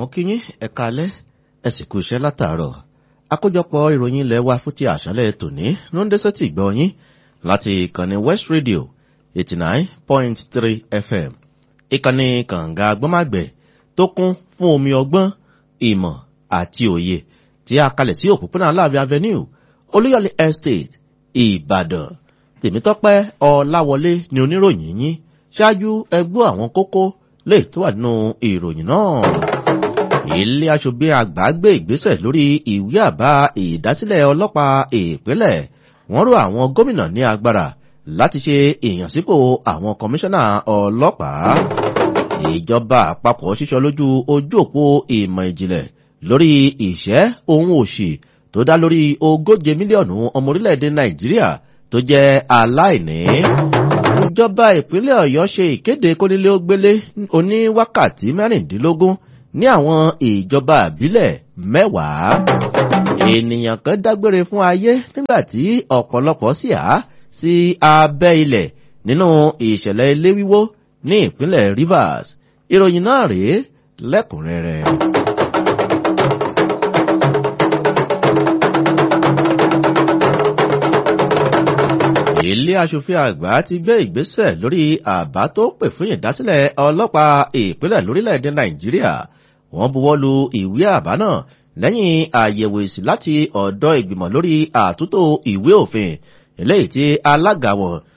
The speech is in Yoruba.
mo kí yín ẹ káalẹ́ ẹ sì kú iṣẹ́ látàárọ̀ àkójọpọ̀ ìròyìn ilẹ̀ wa fún ti àṣálẹ́ tòní ló ń dé sétí ìgbọ́ yín láti ìkànnì west radio eighty nine point three fm ìkànnì kànga agbọ́màgbẹ̀ tó kún fún omi ọgbọ́n ìmọ̀ àti òye tí a kalẹ̀ sí òpópónà aláàbí avenue olúyọ̀lé estate ìbàdàn tèmítọ́pẹ́ ọláwọlé ni oníròyìn yín ṣáájú ẹgbọ́ àwọn kókó lè tó wà nínú ìròyìn náà ilé aṣòfin àgbà gbé ìgbésẹ̀ lórí ìwé àbá ìdásílẹ̀ ọlọ́pàá ìpínlẹ̀ wọ́n rọ àwọn gómìnà ní agbára láti ṣe ìyànsípò àwọn kọmíṣánná ọlọ́pàá ìjọba àpapọ̀ ṣíṣọ lójú ojú òpó ìmọ̀ ìjìnlẹ̀ lórí ìṣẹ́ ohun òṣì tó dá lórí ogóje mílíọ̀nù ọmọ orílẹ̀-èdè nàìjíríà tó jẹ́ aláìní ìjọba ìpínlẹ̀ ọ̀yọ́ ṣe ìkéde kónílé ó gbélé oní wákàtí mẹ́rìndínlógún ní àwọn ìjọba àbílẹ̀ mẹ́wàá ènìyàn kan dágbére fún ayé nígbà tí ọ̀pọ̀lọpọ̀ sì á sí abẹ́ ilẹ̀ nínú ìṣẹ̀lẹ̀ ilé wíwó ní ìpínlẹ̀ rivers ìròyìn náà rèé lẹ́kùnrẹ́rẹ́. ilé aṣòfin àgbà ti gbé ìgbésẹ̀ lórí àbá tó pè fún ìdásílẹ̀ ọlọ́pàá ìpínlẹ̀ lórílẹ̀‐èdè nàìjíríà wọ́n buwọ́ lu ìwé àbá náà lẹ́yìn àyẹ̀wò èsì láti ọ̀dọ̀ ìgbìmọ̀ lórí àtúntò ìwé òfin eléyìí tí alága wọn